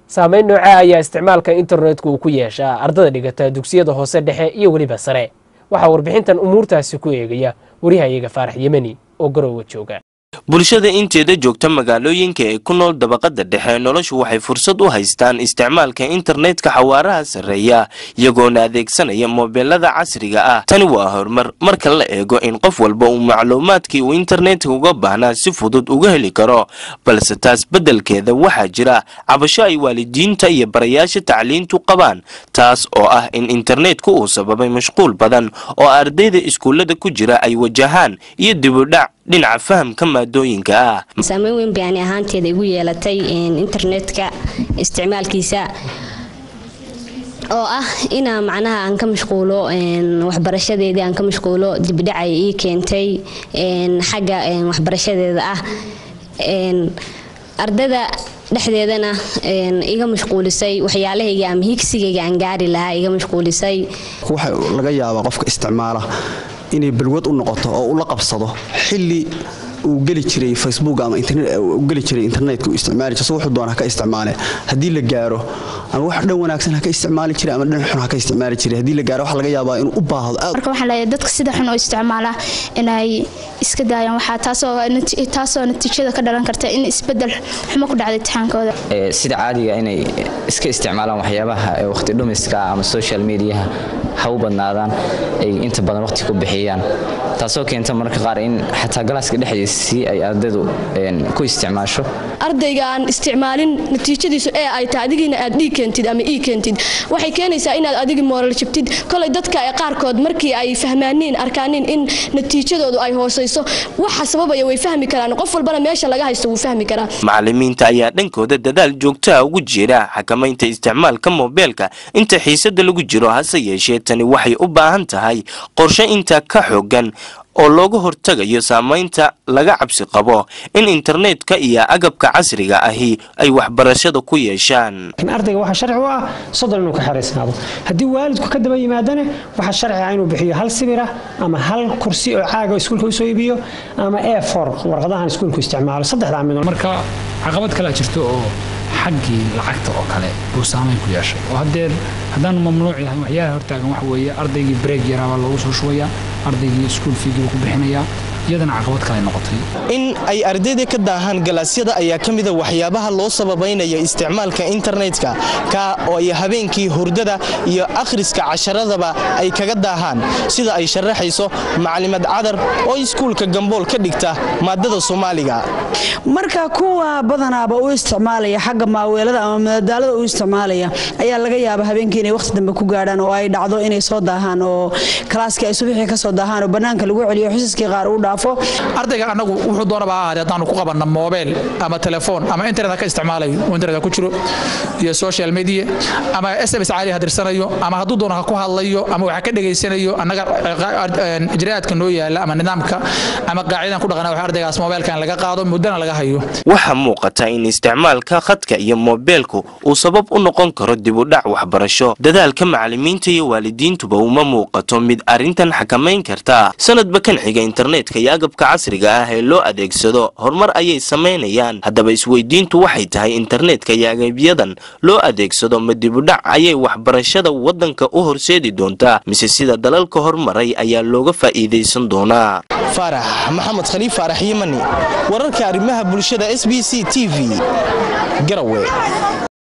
saameyn noocaa ayaa isticmaalka internetka uu ku yeeshaa ardada dhigata dugsiyada hoose dhexe iyo weliba sare waxaa warbixintan umuurtaasi ku eegaya warihayaga faarax yemeni oo garowa jooga bulshada inteeda joogta magaalooyinka ee ku nool dabaqada dhexe noloshu waxay fursad u haystaan isticmaalka internetka xawaaraha sarreeya iyagoona adeegsanaya moobeelada casriga ah tani waa horumar marka la eego in qof walba uu macluumaadkii uu internetka uga baahnaa si fudud uga heli karo balse taas beddelkeeda waxaa jira cabasho ay waalidiinta iyo barayaasha tacliintu qabaan taas oo ah in internetku uu sababay mashquul badan oo ardayda iskuullada ku jira ay wajahaan iyo dibudhac dhinaca fahamka maadooyinka ah saameyn weyn bay ani ahaanteeda igu yeelatay internetka isticmaalkiisa oo ah inaa macnaha aan ka mashquulo waxbarashadeedii aan ka mashquulo dibdhacay ii keentay xagga waxbarashadeeda ah ardada dhexdeedana iga mashquulisay waxyaalahayga ama higsigayga aan gaari lahaa iga mashquulisay waxa laga yaabaa qofka isticmaala inay balwad u noqoto oo ula qabsado xilli uu geli jiray facebook ama geli jiray internetka uu isticmaali jiray wuxuu doona ka isticmaale haddii la gaaro ama wax dhan wanaagsan ha ka isticmaali jiray ama dhan xun ha ka isticmaali jiray haddii la gaaro waxa laga yaabaa inuu u baahdo marka waxaan leeyahay dadka sida xun oo isticmaala inay iska daayaan waxaa taasoo taasoo natiijada ka dhalan karta in isbedel xumo ku dhacda imtixaankooda sida caadiga inay iska isticmaalaan waxyaabaha waqti dhumiska ama social mediaha ha u badnaadaan ay inta badan waqti ku bixiyaan taasoo keenta mararka qaar in xataa galaaska dhexdiisii ay ardaydu ku isticmaasho ardayga aan isticmaalin natiijadiisu ee ay tahay adigiina aad dhii keentid ama ii keentid waxay keenaysaa inaad adigi mooral jabtid kolay dadka qaarkood markii ay fahmaaniin arkaaniin in natiijadoodu ay hoosayso waxa sababaya way fahmi karaan qof walbana meesha laga haysto wuu fahmi karaa macalimiinta ayaa dhankooda dadaal joogtaha ugu jira xakamaynta isticmaalka moobeelka inta xiisada lagu jiro hase yeeshee tani waxay u baahan tahay qorshe intaa ka xoogan oo looga hortagayo saamaynta laga cabsi qabo in internetka iyo agabka casriga ahi ay waxbarashada ku yeeshaan ardayga waxaa sharci u ah soddon inuu ka xeraysnaado haddii waalidku ka daba yimaadana waxaa sharci ah inuu bixiyo hal sibir ah ama hal kursi oo caaga iskuulka usoo iibiyo ama e for warqadahan iskuulku isticmaalo saddexdaa midood marka caqabad kalea jirto oo xaggii lacagta oo kale buu saamayn ku yeeshay oo haddee haddaanu mamnuuc yahay waxyaalaha hortaagan waxa weeye ardaygii breeg yaraabaa loogu soo shubayaa ardaygii iskuul fiigii buu ku bixinayaa iyadana caqabad kale noqotay in ay ardayda ka daahaan galaasyada ayaa ka mida waxyaabaha loo sababaynaya isticmaalka internetka ka oo ay habeenkii hurdada iyo akhriska casharadaba ay kaga daahaan sida ay sharaxayso macalimad cadar oo iskuulka gambool ka dhigta maadada soomaaliga marka kuwa badanaaba u isticmaalaya xagga maaweelada ama madadaalada u isticmaalaya ayaa laga yaaba habeenkii inay waqti dambe ku gaadhaan oo ay dhacdo inay soo daahaan oo kalaaskii ay subaxii ka soo daahaan oo bannaanka lagu celiyo xusiskii qaar uu dhaafo ardayga anagu wuxuu doonaba ha ahaadee haddaanu ku qabanna moobeel ama telefoon ama internet ha ka isticmaalayo oo internet ha ku jiro iyo social media ama sms caali ha dirsanayo ama hadduu doono ha ku hadlayo ama waxa ka dhegaysanayo annaga ijraa'aadka noo yaala ama nidaamka ama qaacidan ku dhaqana wax ardaygaas moobeelkan laga qaado muddana laga hayo waxaa muuqata in isticmaalka khadka iyo moobeelku uu sabab u noqon karo dibudhac waxbarasho dadaalka macalimiinta iyo waalidiintuba uma muuqato mid arrintan xakamayn karta sanadba kan xiga internetka iyo agabka casriga ah ee loo adeegsado horumar ayay samaynayaan haddaba isweydiintu waxay tahay internetka iyo agabyadan loo adeegsado ma dibudhac ayay waxbarashada waddanka u horseedi doontaa mise sida dalalka hormaray ayaa looga faa'iidaysan doonaa faarax maxamed khaliif faarax yimani wararka arrimaha bulshada s b c t v garawe